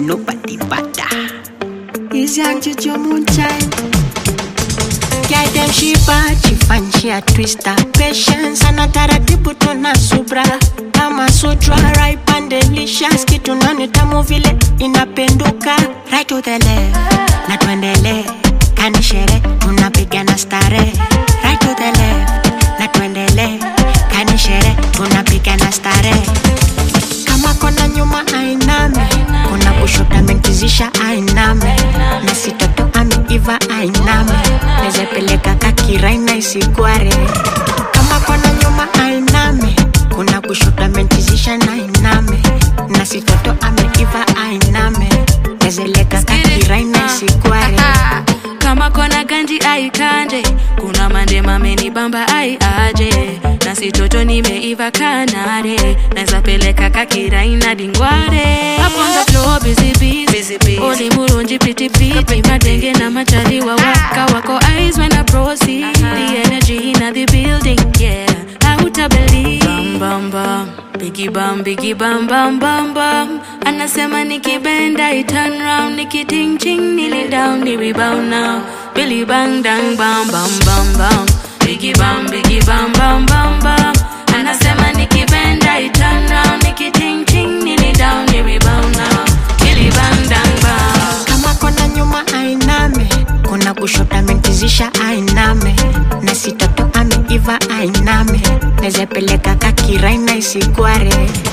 nobody better. Is young Jojo Moonshine. Girl them she bad, she fine, she a twister. Patience ana taratibu tuna subra. Kama sutra, ripe and delicious. Kitu nani tamu vile inapenduka. Right to the left, na tuendele. Kanishere, tunapigana stare. Right to the left, na tuendele. Kanishere, tunapigana stare. Kama kona nyuma ainame, kuna kushoto amenkizisha ainame, na sitoto ameiva ainame, nezepeleka kakiraina isigware. Kama kona nyuma ainame, kuna kushoto amenkizisha na ainame, na sitoto ameiva ainame, nezeleka kakiraina isigware. kama kona ganji aikanje kuna mande mameni bamba ai aje na sitoto nimeiva kanare naweza peleka kakiraina dingware Up on the floor busy busy oli murunji piti piti madenge na machaliwa waka wako eyes when I proceed the energy in the building yeah hauta believe bam bam bam Biggie bam, biggie bam bam bam bam Anasema nikibenda I turn round Nikiting ching nili down ni rebound now Billy bang dang bam bam bam bam Biggie bam, biggie bam bam bam bam Anasema nikibenda I turn round Nikiting ching nili down ni rebound now Billy bang dang bam kama kona nyuma ainame kuna kushoto amenkizisha ainame na sitoto ameiva ainame nezepeleka kakiraina isigware